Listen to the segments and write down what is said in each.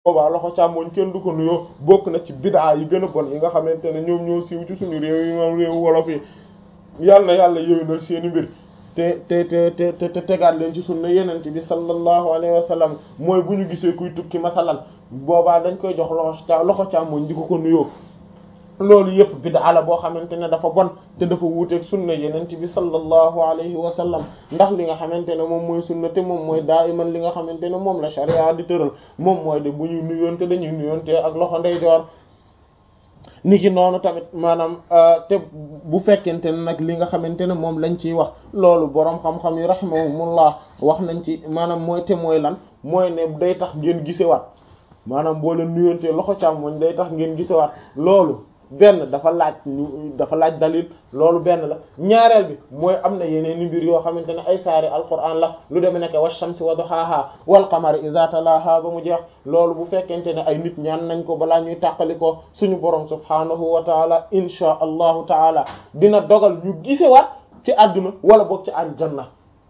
boobaa loxo càmmoñ kenn du ko nuyoo bokk na ci bidaa yi gën a bon yi nga xamante ne ñoom ñoo siiw ci suñu réew yi moom réewu wolof yi yàlla na yàlla yéwénal seeni mbir te te te te te tegaat leen ci sunna yenent bi sallallahu alayhi wa sallam mooy bu ñu gisee kuy tukki masalan boobaa dañ koy jox loxo ca loxo càmmoñ di ko ko nuyoo loolu yëpp bid'a la boo xamante ne dafa bon te dafa wuuteeg sunna yenent bi sallallahu alayhi wa sallam ndax li nga xamante ne moom mooy sunna te moom mooy daa iman li nga xamante ne moom la sharia di tëral moom mooy de bu ñuy nuyoonte dañuy nuyoonte ak loxo ndeyjoor niki noonu tamit maanaam te bu fekkente ne nag li nga xamante ne moom lañ ciy wax loolu boroom xam-xam yi rahimahumullah wax nañ ci maanaam mooy te mooy lan mooy ne day tax ngeen gisewaat maanaam boo leen nuyontee loxo càmmoñ day tax ngeen gisewaat loolu benn dafa laaj ñu dafa laaj dalil loolu benn la ñaareel bi mooy am na yeneen i mbir yoo xamante ne ay saari alquran la lu deme nekk wa shamsi wa duhaha wal qamari idha talaha ba mu jeex loolu bu fekkente ne ay nit ñaan nañ ko balaa ñuy tàqali ko suñu borom subhanahu wa taala insha allahu taala dina dogal ñu gisewaat ci àdduna wala boog ci aljanna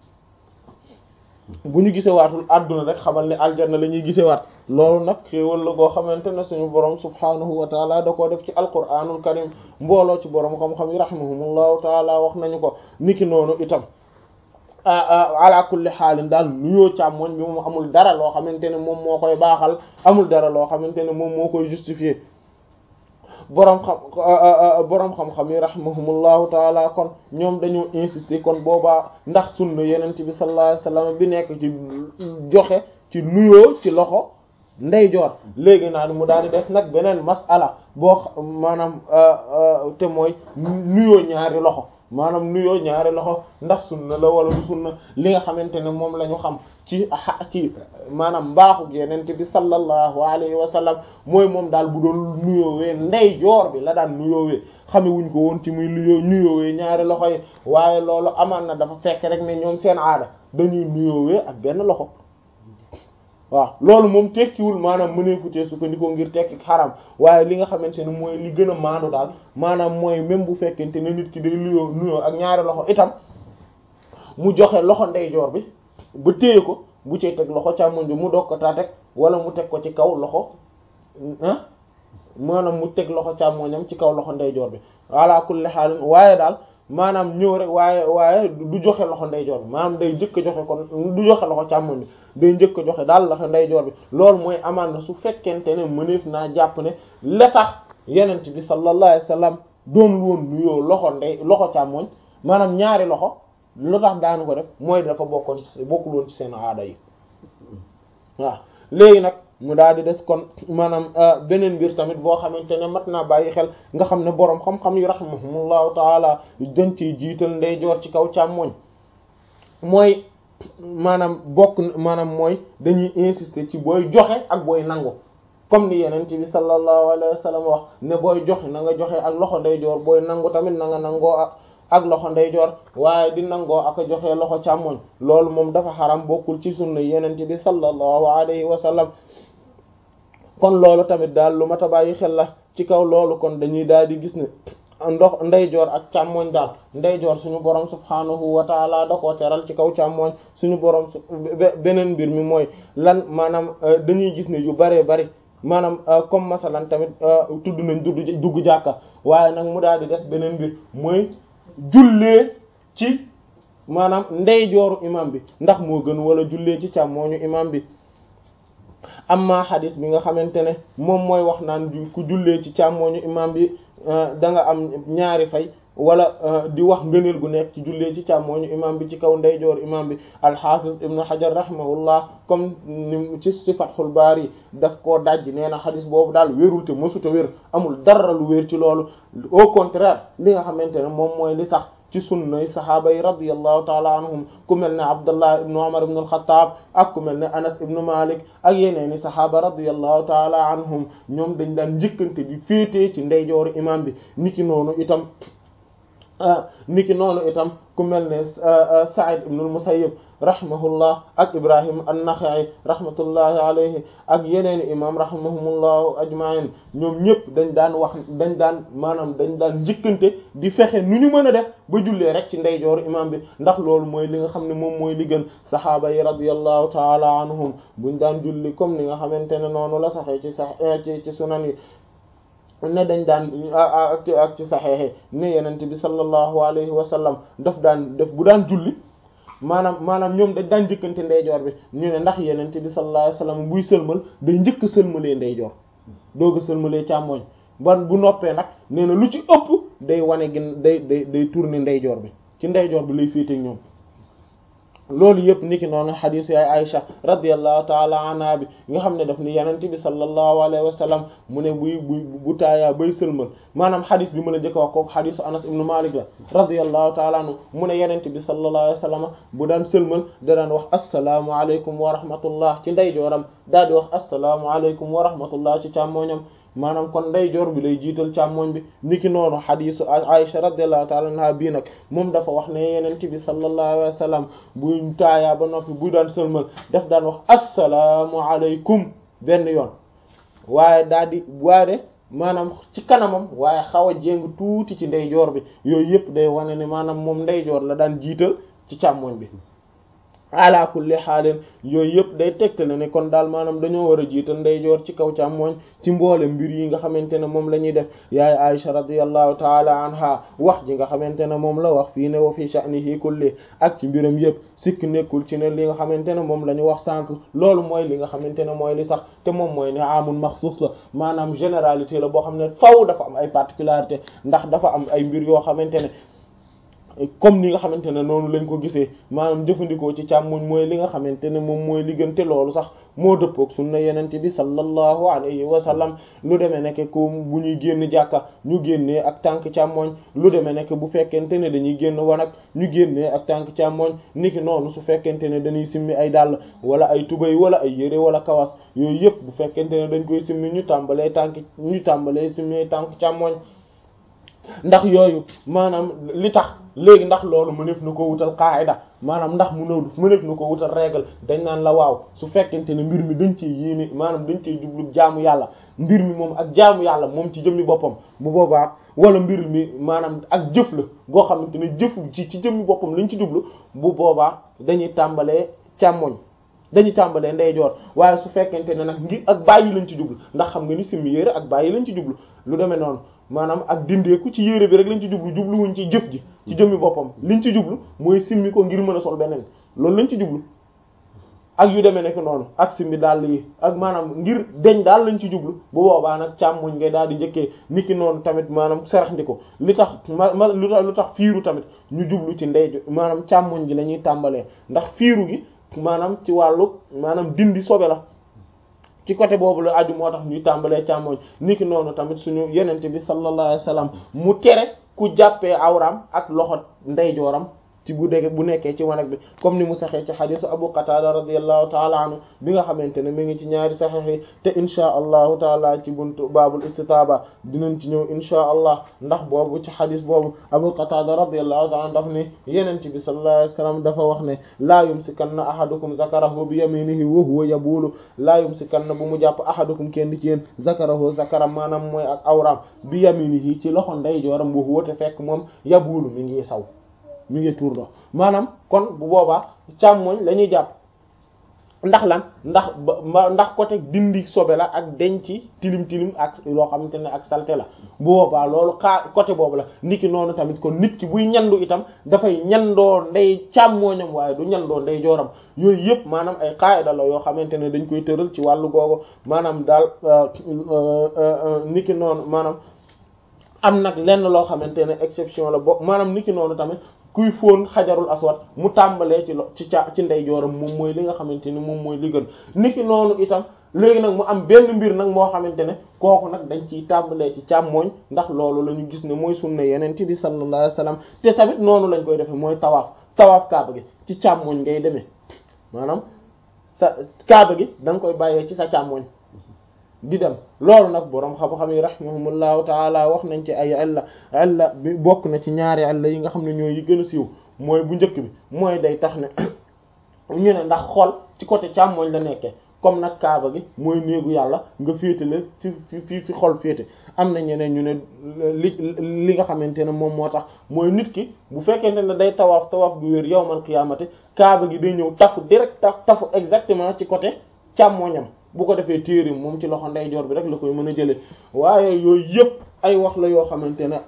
bu ñu gisewaatul àdduna rek xamal ne aljanna la ñuy gisewaat loolu nag xéewal la goo xamante ne suñu borom subhanahu wa taala da koo def ci alquranul karim mbooloo ci borom xam-xam yi rahimahumullahu taala wax nañu ko niki noonu itam ala kulli xaalin daal nuyoo càmmoñ bi moom amul dara loo xamante ne moom moo koy baaxal amul dara loo xamante ne moom moo koy justifier boroom xam boroom xam-xam yi rahimahumullahu taala kon ñoom dañoo insister kon boobaa ndax sunna yenent bi sallallahu alayhi wasallam bi nekk ci joxe ci nuyoo ci loxo ndeyjoor léegi naa ni mu daal di des nag beneen masala boo maanaam te mooy nuyoo ñaari loxo maanaam nuyoo ñaari loxo ndax sunna la wala du sunna li nga xamante ne moom la ñu xam ci ci maanaam mbaaxu yenente bi sallallahu alayhi wa sallam mooy moom daal bu doon nuyoowee ndeyjoor bi la daan nuyoowee xame wuñ ko woon ci muy nuyoo nuyoowee ñaari loxo yi waaye loolu amaan na dafa fekk rek ne ñoom seen aada dañuy nuyoowee ak benn loxo waaw loolu moom tekkiwul maanaam mëneefutee sukkandikoo ngir tekki xaram waaye li nga xamante ne mooy li gën a maandu daal maanaam mooy même bu fekkente ne nit ki day nuyoo nuyoo ak ñaari loxo itam mu joxe loxo ndeyjoor bi ba téye ko bu cee teg loxo càmmoñ bi mu doog ko taa teg wala mu teg ko ci kaw loxo ah maanaam mu teg loxo càmmoñam ci kaw loxo ndeyjoor bi ala kulli haal waaye daal maanaam ñëw rek waaye waaye du joxe loxo ndeyjoor bi maanaam day njëkk a joxe kon du joxe loxo càmmoñ bi day njëkk a joxe daal loxo ndeyjoor bi loolu mooy amaan na su fekkente ne mëneef naa jàpp ne la tax yenent bi sallallahu alayhi wasallam doon woon nuyoo loxo ndey loxo càmmoñ maanaam ñaari loxo lu tax daanu ko def mooy dafa bokkoon ci bokkul woon ci seen aada yi waaw léegi nag mu daal di des kon maanaam beneen mbir tamit boo xamante ne mat naa bàyyi xel nga xam ne boroom xam-xam yi rahimahumullahu taala dañ ciy jiital ndeyjoor ci kaw càmmoñ mooy maanaam bokk maanaam mooy dañuy insister ci booy joxe ak booy nangu comme ni yeneen bi sallallahu alayhi wa sallam wax ne booy joxe na nga joxe ak loxo ndeyjoor booy nangu tamit na nga nangoo ak ak loxo ndeyjoor waaye di nangoo ak a joxe loxo càmmoñ loolu moom dafa xaram bokkul ci sunna yeneen bi sallallahu alayhi wa sallam kon loolu tamit daal lu mat a bàyyi xel la ci kaw loolu kon dañuy daal di gis ne ndox ndeyjoor ak càmmoñ daal ndeyjoor suñu borom subhaanahu wa taala da koo teral ci kaw càmmoñ suñu borom beneen mbir mi mooy lan maanaam dañuy gis ne yu baree bari maanaam comme masalan tamit tudd nañ dugg dugg jàkka waaye nag mu daal di des beneen mbir mooy jullee ci maanaam ndeyjooru imam bi ndax moo gën wala jullee ci càmmooñu imam bi amma xadis bi nga xamante ne moom mooy wax naan ku jullee ci càmmooñu imam bi da nga am ñaari fay wala di wax ngëneel gu nekk ci jullee ci càmmooñu imam bi ci kaw ndeyjoor imam bi alxafiz ibnu hajar rahimahullah comme ni ci ci fathul baari daf koo dajj nee na xadis boobu daal wérul te mësuta wér amul dara lu wér ci loolu au contraire li nga xamante ne moom mooy li sax ci sunnay sahaaba yi radiyallahu taala anhum ku mel ne abdullah ibnu umar ibnu alxataab ak ku mel ne anas ibnu malik ak yeneeni sahaaba radiyallahu taala anhum ñoom dañ daan njëkkante di féetee ci ndeyjooru imam bi niki noonu itam niki noonu itam ku mel ne Sa'id ibn al-Musayyib rahimahullah ak Ibrahim an-Nakha'i rahmatullahi alayhi ak yeneen imam rahimahumullahu ajma'in ñoom ñëpp dañ daan wax dañ daan maanaam dañ daan njëkkante di fexe nu ñu mën a def ba jullee rek ci ndeyjooru imam bi ndax loolu mooy li nga xam ne moom mooy li gën saxaaba yi radiyallahu ta'ala anhum buñ daan julli comme ni nga xamante ne noonu la saxee ci sax ci ci sunan yi ne dañ daan ak ak ci saxeexe ne yenente bi sallallahu alayhi wa sallam daf daan def bu daan julli maanaam maanaam ñoom dañ daan njëkkante ndeyjoor bi ñu ne ndax yenente bi sallallahu alayhi wa sallam buy sëlmal day njëkk sëlmalee ndeyjoor doog a sëlmalee càmmooñ ban bu noppee nag nee na lu ci ëpp day wane gin day day day tourner ndeyjoor bi ci ndeyjoor bi lay féete ñoom loolu yëpp niki noonu xadiis yaay Aïcha radiyallahu taala anha bi nga xam ne daf ni yenent bi sallallahu alayhi wa sallam mu ne buy buy bu taayaa bay sëlmal maanaam xadiis bi ma la njëkk a wax kooku xadiisu Anas ibnu Malik la radiyallahu taala anhu mu ne yenent bi sallallahu alayhi wa sallam bu daan sëlmal da daan wax assalaamu aleykum wa rahmatullah ci ndeyjooram daal di wax assalaamu aleykum wa rahmatullah ci càmmooñam maanaam kon ndeyjoor bi lay jiital càmmoñ bi niki noonu xadiisu Aïcha radiyallahu ta'ala anha bii nag moom dafa wax ne yenent bi sallallahu alayhi wa sallam bu taayaa ba noppi bu daan sëlmal daf daan wax assalaamu aleykum benn yoon waaye daal di waade maanaam ci kanamam waaye xaw a jéng tuuti ci ndeyjoor bi yooyu yëpp day wane ne maanaam moom ndeyjoor la daan jiital ci càmmoñ bi ala kulli xaalin yooyu yëpp day tegtale ne kon daal maanaam dañoo war a jiital ndeyjoor ci kaw càmmooñ ci mboole mbir yi nga xamante ne moom la ñuy def yaay Aisha radiyallahu taala anha wax ji nga xamante ne moom la wax fii ne wa fi sha'nihi kulli ak ci mbiram yëpp sikk nekkul ci ne li nga xamante ne moom la ñu wax sànq loolu mooy li nga xamante ne mooy li sax te moom mooy ne amul maxsuus la maanaam généralité la boo xam ne faw dafa am ay particularité ndax dafa am ay mbir yoo xamante ne comme ni nga xamante ne noonu lañ ko gisee maanaam jëfandikoo ci càmmoñ mooy li nga xamante ne moom mooy li gën te loolu sax moo dëppook sunna yenente bi sallallahu alayhi wa sallam lu demee nekk ko bu ñuy génn jàkka ñu génnee ak tànk càmmoñ lu demee nekk bu fekkente ne dañuy génn wanag ñu génnee ak tànk càmmoñ niki noonu su fekkente ne dañuy simmi ay dàll wala ay tubay wala ay yére wala kawas yooyu yëpp bu fekkente ne dañ koy simmi ñu tàmbalee tànk ñu tàmbalee simmi tànk càmmoñ ndax yooyu maanaam li tax léegi ndax loolu mëneef na ko wutal qaayida maanaam ndax mu nëw mëneef na ko wutal règle dañ naan la waaw su fekkente ne mbir mi dañ cee yéene maanaam dañ cee jublu jaamu yàlla mbir mi moom ak jaamu yàlla moom ci jëmmi boppam bu boobaa wala mbir mi maanaam ak jëf la goo xamante ne jëfu ci ci jëmmi boppam lañ ci jublu bu boobaa dañuy tàmbalee càmmoñ dañuy tàmbalee ndeyjoor waaye su fekkente ne nag ngir ak bàyyi lañ ci jublu ndax xam nga ni simmi yére ak bàyyi lañ ci jublu lu demee noonu maanaam ak dindeeku ci yére bi rek lañ ci jublu jubluwuñ ci jëf ji ci jëmmi boppam liñ ci jublu mooy simmi ko ngir mën a sol beneen loolu lañ ci jublu ak yu demee nekk noonu ak simmi daal yi ak maanaam ngir deñ daal lañ ci jublu bu boobaa nag càmmoñ ngay daal di njëkkee niki noonu tamit maanaam serax ndi ko li tax ma ma lu tax lu tax fiiru tamit ñu jublu ci ndey maanaam càmmoñ gi la ñuy tàmbalee ndax fiiru gi maanaam ci wàllu maanaam dindi sobe la ci côté boobu la aju moo tax ñuy tàmbalee càmmoñ niki noonu tamit suñu yenente bi sallallahu alayhi wasallam mu tere ku jàppee awram ak loxo ndeyjooram ci bu dee bu nekkee ci wanag bi comme ni mu saxee ci xadisu Abu Qatada radiyallahu taala anhu bi nga xamante ne mi ngi ci ñaari saxiix yi te inchaa allahu taala ci buntu baabul istitaaba dinañ ci ñëw inchaa allah ndax boobu ci xadis boobu Abu Qatada radiyallahu taala daf ne yenent bi sallallahu alayhi wasallam dafa wax ne laa yumsikanna ahadukum zakarahu bi yaminihi wa huwa yabulu laa yumsikanna bu mu jàpp ahadukum kenn ci yéen zakarahu zakaram maanaam mooy ak awram bi yaminihi ci loxo ndeyjooram wa huwa te fekk moom yabulu mi ngi saw mi ngi tuur ndox maanaam kon bu boobaa càmmoñ la ñuy jàpp ndax lan ndax ba ndax côté dindi sobe la ak denc tilim tilim ak loo xamante ne ak salte la bu boobaa loolu xaa côté boobu la niki noonu tamit kon nit ki buy ñandu itam dafay ñandoo ndey càmmooñam waaye du ñandoo ndey jooram yooyu yëpp maanaam ay qaida la yoo xamante ne dañ koy tëral ci wàllu googu maanaam daal niki noonu maanaam am nag lenn loo xamante ne exception la bo maanaam niki noonu tamit kuy fóon xajarul aswad mu tàmbalee ci lo ci ca ci ndeyjooram moom mooy li nga xamante ni moom mooy li gën niki noonu itam léegi nag mu am benn mbir nag moo xamante ne kooku nag dañ ciy tàmbalee ci càmmooñ ndax loolu la ñu gis ne mooy sunna yenente bi sallallahu alayhi wasallam te tamit noonu lañ koy defee mooy tawaaf tawaaf kaaba gi ci càmmooñ ngay demee maanaam sa kaaba gi da nga koy bàyyee ci sa càmmooñ di dem loolu nag boroom xam-xam yi rahimahumullahu taala wax nañ ci ay illa illa bi bokk na ci ñaari illa yi nga xam ne ñooy yi gën a siiw mooy bu njëkk bi mooy day tax ne ñu ne ndax xol ci côté càmmooñ la nekkee comme nag kaaba gi mooy néegu yàlla nga féete la fi fi fi xol féete am na ñeneen ñu ne li li nga xamante ne moom moo tax mooy nit ki bu fekkente ne day tawaaf tawaaf gu wér yawmal qiyaamati kaaba gi day ñëw tafu direct taf tafu exactement ci côté càmmooñam bu ko defee téere moom ci loxo ndeyjoor bi rek la koy mën a jëlee waaye yooyu yëpp ay wax la yoo xamante ne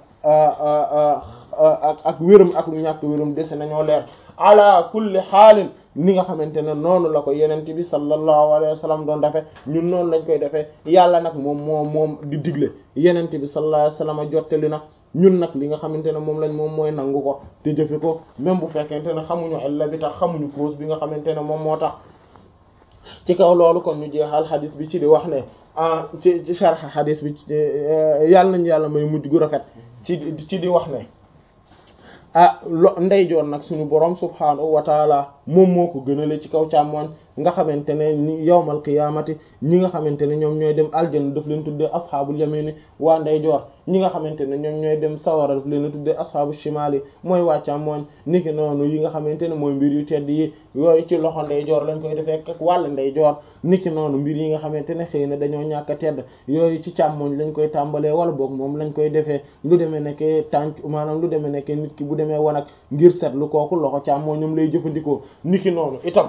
ak ak wérum ak lu ñàkk wérum dese nañoo leer ala kulli xaalin ni nga xamante ne noonu la ko yenent bi sallallahu alayhi wa sallam doon defee ñun noonu lañ koy defee yàlla nag moom moom moom di digle yenent bi sallallahu alayhi wa sallam jottali nag ñun nag li nga xamante ne moom lañ moom mooy nangu ko te jëfe ko même bu fekkente ne xamuñu illa bi tax xamuñu cause bi nga xamante ne moom moo tax ci kaw loolu kon ñu jeexal xadis bi ci di wax ne ah ci ci sharh xadis bi yàlla nañu yàlla may mujj gu rafet ci ci di wax ne ah lo ndeyjoor nag suñu borom subhaanahu wa taala moom moo ko gënale ci kaw càmmoñ nga xamante ne ni yawmal qiyaamati ñi nga xamante ne ñoom ñooy dem aljanna daf leen tuddee asxaabul yamini waa ndeyjoor ñi nga xamante ne ñoom ñooy dem sawara daf leen tuddee asxaabu shimaali mooy waa càmmoñ niki noonu yi nga xamante ne mooy mbir yu tedd yi yooyu ci loxo ndeyjoor lañ koy defee ak wàll ndeyjoor niki noonu mbir yi nga xamante ne xëy na dañoo ñàkk a tedd yooyu ci càmmoñ lañ koy tàmbalee wala boog moom lañ koy defee lu demee nekkee tànk maanaam lu demee nekkee nit ki bu demee wanag ngir seetlu kooku loxo càmmoñam lay jëfandikoo niki noonu itam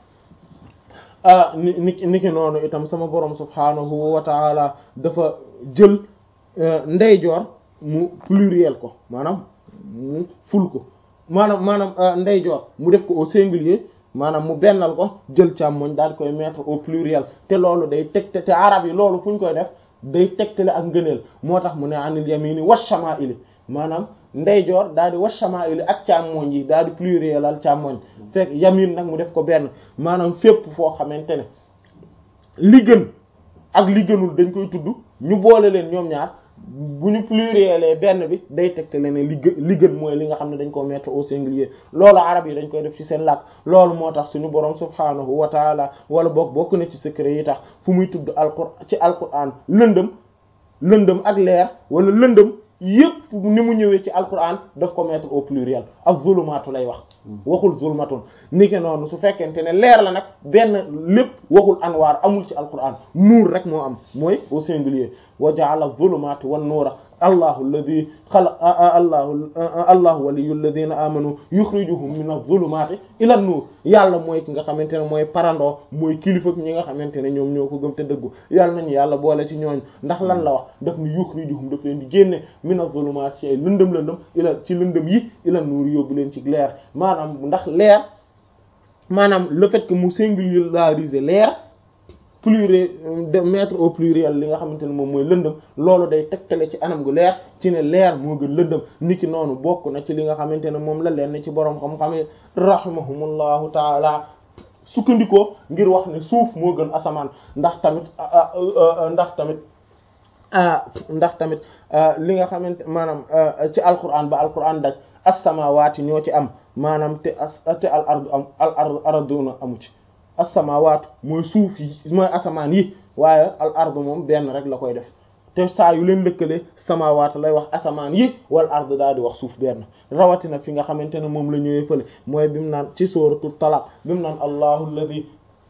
ni ni niki noonu itam sama borom subhaanahu wa taala dafa jël ndeyjoor mu pluriel ko maanaam mu ful ko maanaam maanaam ndeyjoor mu def ko au singulier maanaam mu bennal ko jël càmmoñ daal koy mettre au pluriel te loolu day tegte te arab yi loolu fu ñu koy def day tegtale ak ngëneel moo tax mu ne anil yamini washama'ili maanaam ndeyjoor daal di washama'ili ak càmmoñ yi daal di pluriel al càmmoñ fekk yamin nag mu def ko benn maanaam fépp foo xamante ne li gën ak li gënul dañ koy tudd ñu boole leen ñoom ñaar bu ñu pluriel benn bi day tegtale ne li gën li gën mooy li nga xam ne dañ koo mettre au singulier loolu arab yi dañ koy def ci seen làkk loolu moo tax suñu borom subhaanahu wa taala wala boog bokk na ci secret yi tax fu muy tudd alqur ci alquran lëndëm lëndëm ak leer wala lëndëm yépp ni mu ñëwee ci alquran daf ko mettre au pluriel ak zulumaatu lay wax waxul zulmatun ni ke noonu su fekkente ne leer la nag benn lépp waxul anwaar amul ci alquran nuur rek moo am mooy au singulier wa ja'ala zulumaati wan nuura allahu alladi xala allahu allahu waliyu alladina amanu yuxrijuhum min az-zulumati ila an-nur yàlla mooy ki nga xamante ne mooy parandoo mooy kilifa ñi nga xamante ne ñoom ñoo ko gëm te dëggu yàlla nañu yàlla boole ci ñooñ ndax lan la wax daf ni yuxrijuhum daf leen di génne min az-zulumati ci ay lëndëm lëndëm ila ci lëndëm yi ila an-nur yóbbu leen ci leer maanaam ndax leer maanaam le fait que mu singulariser leer pluriel de mettre au pluriel li nga xamante ne moom mooy lëndëm loolu day tegtale ci anam gu leer ci ne leer moo gën lëndëm niki noonu bokk na ci li nga xamante ne moom la leen ci boroom xam-xam yi rahimahumullahu taala sukkandikoo ngir wax ne suuf moo gën asamaan ndax tamit ndax tamit ndax tamit li nga xamante maanaam ci alquran ba alquran daj as-samawati ñoo ci am maanaam te as te al ardu am al arduna amu ci as-samawat mooy suuf yi mooy asamaan yi waaye al ardu moom benn rek la koy def te saa yu leen lëkkale samawat lay wax asamaan yi wal ardu daal di wax suuf benn rawatina fi nga xamante ne moom la ñëwee fële mooy bi mu naan ci suratul talaq bi mu naan allahu alladi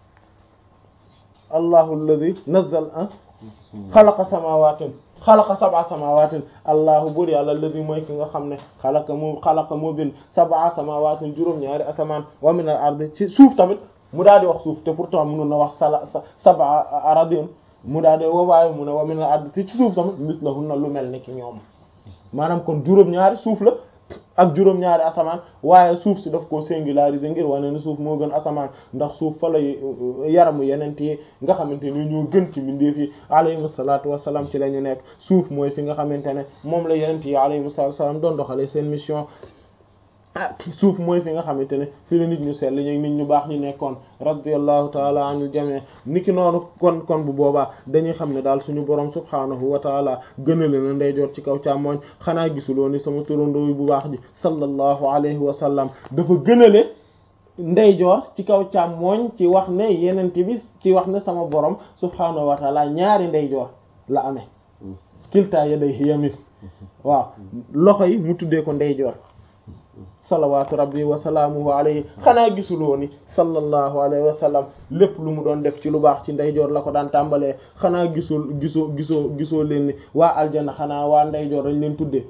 allahu alladi nazzal ah xalaqa samawatin xalaqa sab'a samawatin allahu bur yàlla alladi mooy ki nga xam ne xalaqa moo xalaqa moo bind sab'a samawatin juróom-ñaari asamaan wa min al ardi ci suuf tamit mu daal di wax suuf te pourtant mënoon na wax sala sab'a aradin mu daal di waaye mu ne wa min al ardi te ci suuf tamit mislahunna lu mel ni ki ñoom maanaam kon juróom-ñaari suuf la ak juróom-ñaari asamaan waaye suuf si daf koo singulariser ngir wane ne suuf moo gën asamaan ndax suuf fa la yaramu yeneen yi nga xamante ne ñoo gën ci mbindeef yi alayhimu salaatu wassalaam ci la ñu nekk suuf mooy fi nga xamante ne moom la yeneen yi alayhimu salaatu wassalaam doon doxalee seen mission suuf mooy fi nga xamante ne fi la nit ñu sell ñu nit ñu baax ñu nekkoon radiyallahu taala anil jami niki noonu kon kon bu boobaa dañuy xam ne daal suñu borom subhaanahu wa taala gënale na ndeyjoor ci kaw càmmooñ xanaa gisuloo ni sama turandoo bu baax ji sallallahu alayhi wa sallam dafa gënale ndeyjoor ci kaw càmmooñ ci wax ne yenente bi ci wax ne sama borom subhaanahu wa taala ñaari ndeyjoor la amee kilta yadayhi yamin waaw loxo yi mu tuddee ko ndeyjoor salawaatu rabbi wa salaamuhu alayhi xanaa gisuloo ni sallallahu alayhi wa sallam lépp lu mu doon def ci lu baax ci ndeyjoor la ko daan tàmbalee xanaa gisul gisoo gisoo gisoo leen ni waa aljana xanaa waa ndeyjoor dañ leen tuddee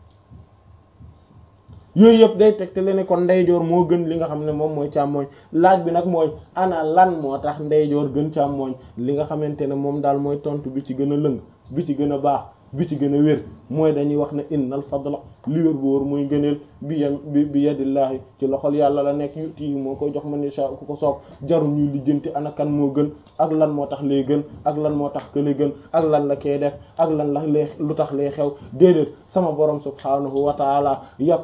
yooyu yëpp day teg te le ne kon ndeyjoor moo gën li nga xam ne moom mooy càmmooñ laaj bi nag mooy ana lan moo tax ndeyjoor gën càmmooñ li nga xamante ne moom daal mooy tontu bi ci gën a lëng bi ci gën a baax bi ci gën a wér mooy dañuy wax ne innal fadla li wér bu wóor muy gëneel bi yam bi bi yadillaahi ci loxol yàlla la nekk yuti moo koy jox man yasha ku ko soob jaru ñuy lijjanti ana kan moo gën ak lan moo tax lay gën ak lan moo tax kële gën ak lan la koy def ak lan la lay lu tax lay xew déedéet sama borom subhaanahu wa taala yàpp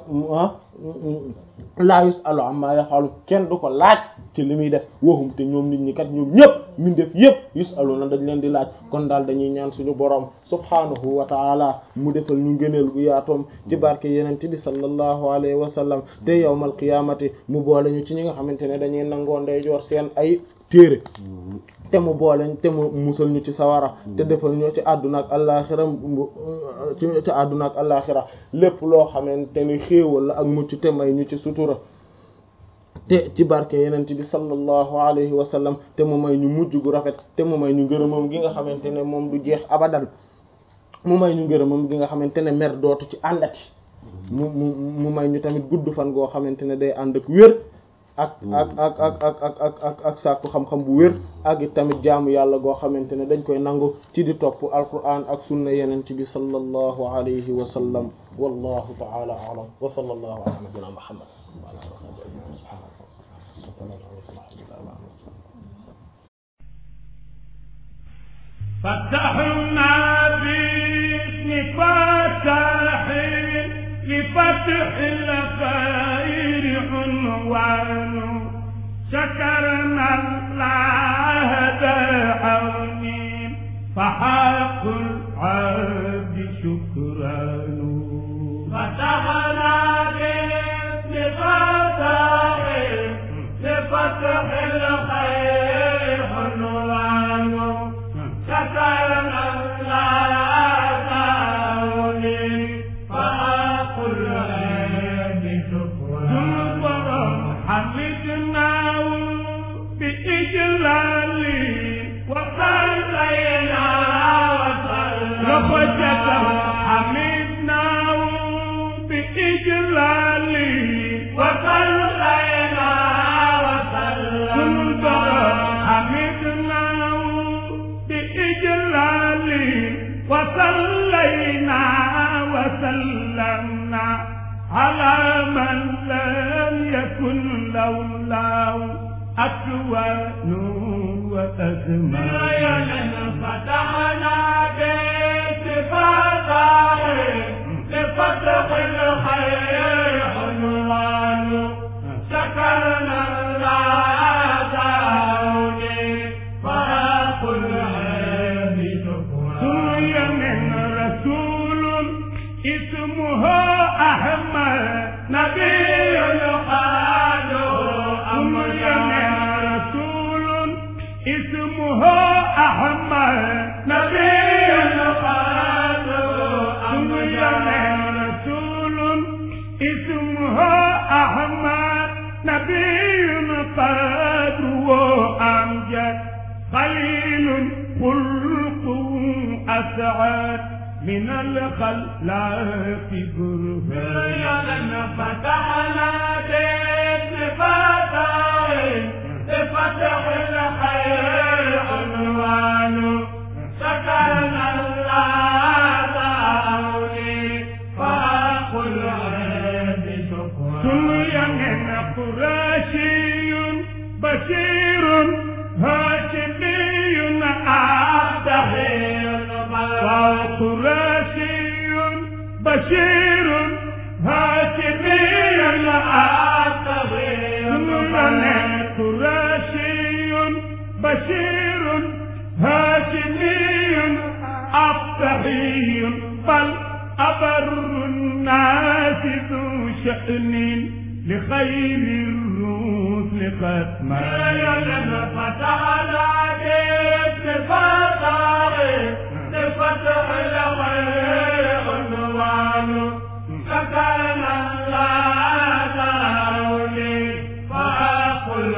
laa yusalu amma yafalu kenn du ko laaj ci li muy def waxum te ñoom nit ñi kat ñoom ñëpp min def yëpp yusalu na dañ leen di laaj kon daal dañuy ñaan suñu borom subhaanahu wa taala mu defal ñu ngëneel gu yaatoom ci barke yenente bi sallallahu alayhi wa sallam te yawmal qiyamati mu boole ñu ci ñi nga xamante ne dañuy nangoo ndeyjoor seen ay téere te mu boole te mu musal ñu ci sawara te defal ñu ci àdduna ak àllaaxira ci ci àdduna ak àllaaxira lépp loo xamante ni xéewal la ak mucc te may ñu ci sutura te ci barke yenent bi sallallahu alayhi wa sallam te mu may ñu mujj gu rafet te mu may ñu ngërëmam gi nga xamante ne moom du jeex abadan mu may ñu ngërëmam gi nga xamante ne mer dootu ci àndati mu mu mu may ñu tamit gudd fan goo xamante ne day ànd ak wér ak ak ak ak ak ak ak ak ak sàkku xam-xam bu wér ak it tamit jaamu yàlla goo xamante ne dañ koy nangu ci di topp alquran ak sunna yenent bi sallallahu alayhi wa sallam wallahu ta'ala a'lam wa sallallahu ala nabiyyina muhammad wa ala alihi wa sahbihi فتحنا باسم فتح لفتح الخير عنوان شكرنا الله بعون فحق العبد شكران فتحنا باسم فتح لفتح الخير عنوان شكرنا الله بعون فأقل بشكران حمدناه بإجلال وصلينا لخشة حمدناه بإجلال وصلينا وسلم حمدناه بإجلال وصلينا وسلمنا على من لم يكن لولاه أكوان وأزمان فتحنا بيت فتح لفتح الخير عنوان شكرنا الله داوني فأقول سمي من رسول اسمه أحمد نبي قال أمر من رسول اسمه أحمد نبي قال أمر من رسول اسمه أحمد نبي قدره أمجد خليل خلقه أسعد من الخلاق برهان فتحنا باسم فتح بفتح الخير عنوان شكرنا الله داوني فأقول بشكرا سمي من قرشي بشير هاشمي عبدهي وقرشي بشير هاشمي عبدهي قرشي بشير هاشمي عبدهي بل أبر الناس ذو شأن لخير الرسل ختما فتحنا بفتح لفتح الخير عنوان سكرنا الله تعالي فأقل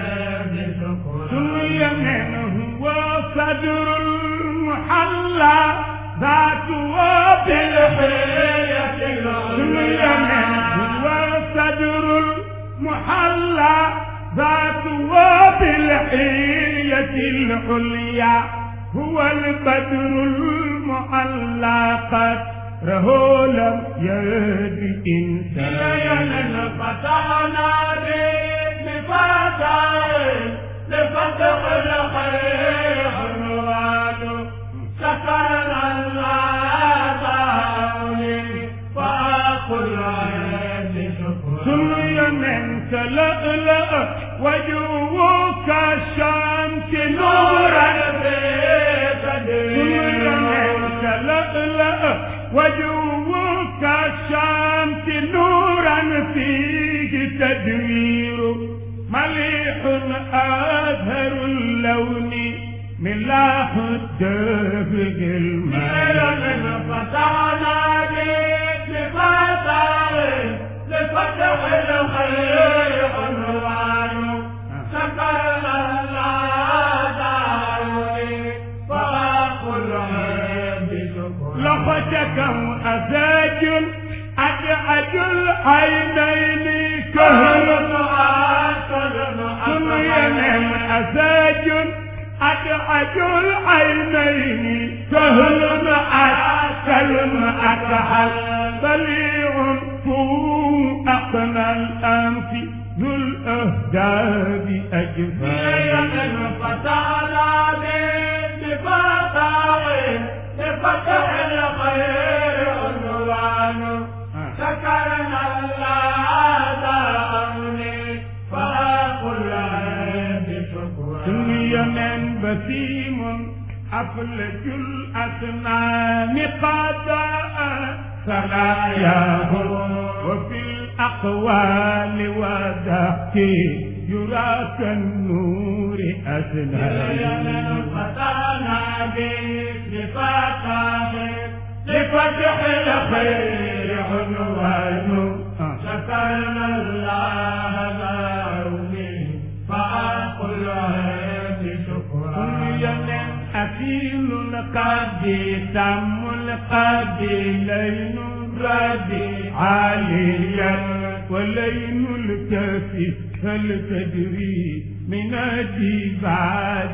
سمي منه وصدر المحلى ذات وبالحية سمي منه وصدر المحلى ذات وبالحية العليا هو البدر المعلى قدره لم يد إنسان فتحنا بفتح لفتح الخير عنوان سكرنا الله تعالي فأقل سمي من تلألأ وجوك الشمس نورا سمي من تلألأ وجوك الشمس نورا فيه تدوير مليح أزهر اللون ملاح الدهر الماء فتحنا بفتح لفتح الخير عنوان سكرنا الله تعالي فأقل لفتكم أساج أدعج العينين كهل سمي من أساج أدعج العينين كهل أكل أكحل بليع فوق أقنى الأنف ذو الأهداب أجفال فتحنا بفتح لفتح الخير عنوان سكرنا الله دعوني فأقل سمي من بسيم أفلج الأسنان قضاء سراياه وفي الأقوال وضحك يرى كالنور أسنان فتحنا بفتح لفتح الخير عنوان شكرنا الله دعوني فأقل هذه شكرا أكيل القدي تم القدي لين الردي عاليا ولين الكفي هل تدري من الديباج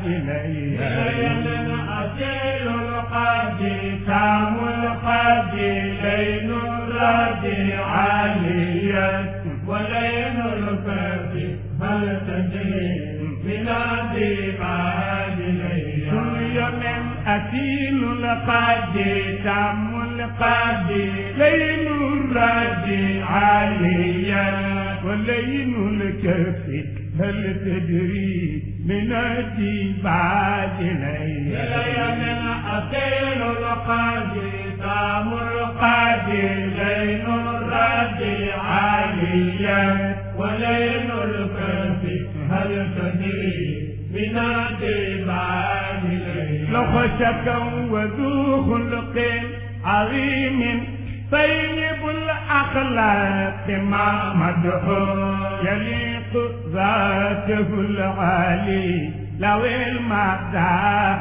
ليا أكيل القدي تم القدي لين الردي عاليا ولين الكفي هل تدري من الديباج ليا سمي من أكيل القدي تم القدي لين الردي عاليا ولين الكفي هل تدري من الديباج ليا من أكيل القدي تم القدي لين الردي عاليا ولين الكفي هل تدري من الديباج ليا لو خشكا وذو خلق عظيم طيب الأخلاق ما مدحه يليق ذاته العالي لو المداح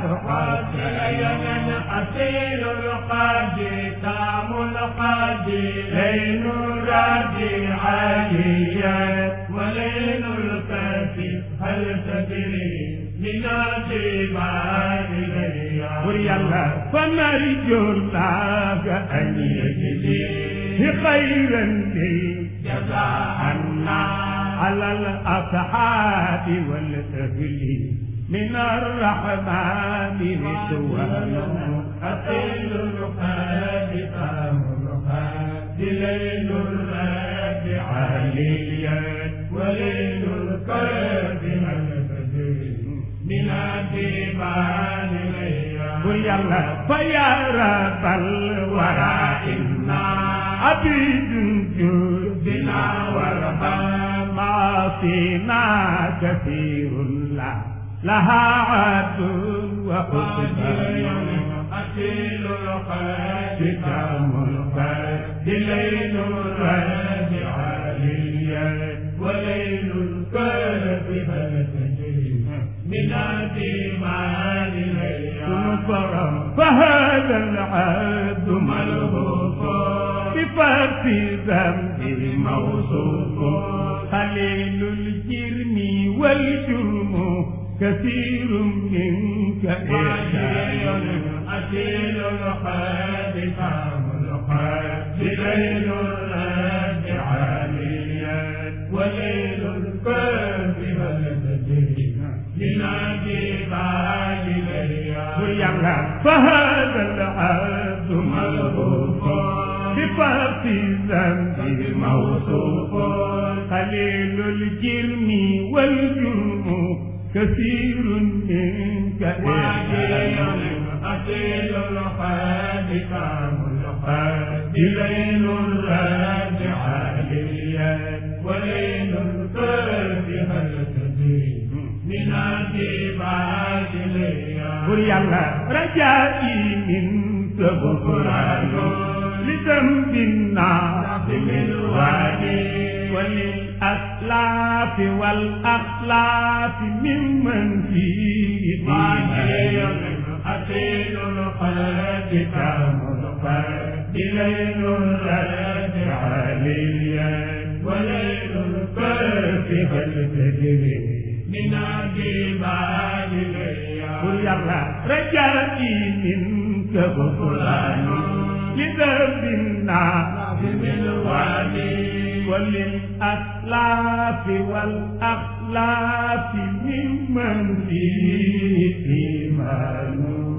قاتل أسير القاضي تام القاضي لين الرادي عاليا ولين الكافي هل تدري من الجبال وري الله فنرجو الله أن يجزي خيرا لي جزاءنا على الأصحاب والأهل من الرحمن رضوان أقل الرقاد فامرها ليل الراد عاليا وليل الكرب من الديوان قل يلا فيا رب الورى إنا عبيد جودنا ورحمة معاصينا كثير لا لها عد وحسبان أكيل الخير كتاب الخير ليل الرد عليا وليل الكرب هل تجري من الدماء ليا كفر فهذا العبد ملهوف بفرط ذنب موصوف قليل الجرم والجرم كثير منك إحسان أكيل الخير كتاب الخير ليل الرد عليا وليل الكرب هل تجري من الدماء ليا يلا فهذا العبد ملهوف بفرط ذنب موصوف قليل الجرم والجرم كثير منك إحسان أكيل الخير كتاب الخير ليل الرد عليا وليل الكرب هل تدري من الدماء ليا بر يلا رجائي منك غفران لذنب الناس بالوادي وللأسلاف والأخلاف ممن فيه إيمان أكيل الخير كتاب الخير ليل الرد عليا وليل الكرب هل تدري من الدماء ليا قل يلا رجائي منك غفران لذنب الناس بالوادي وللأسلاف والأخلاف ممن فيه إيمان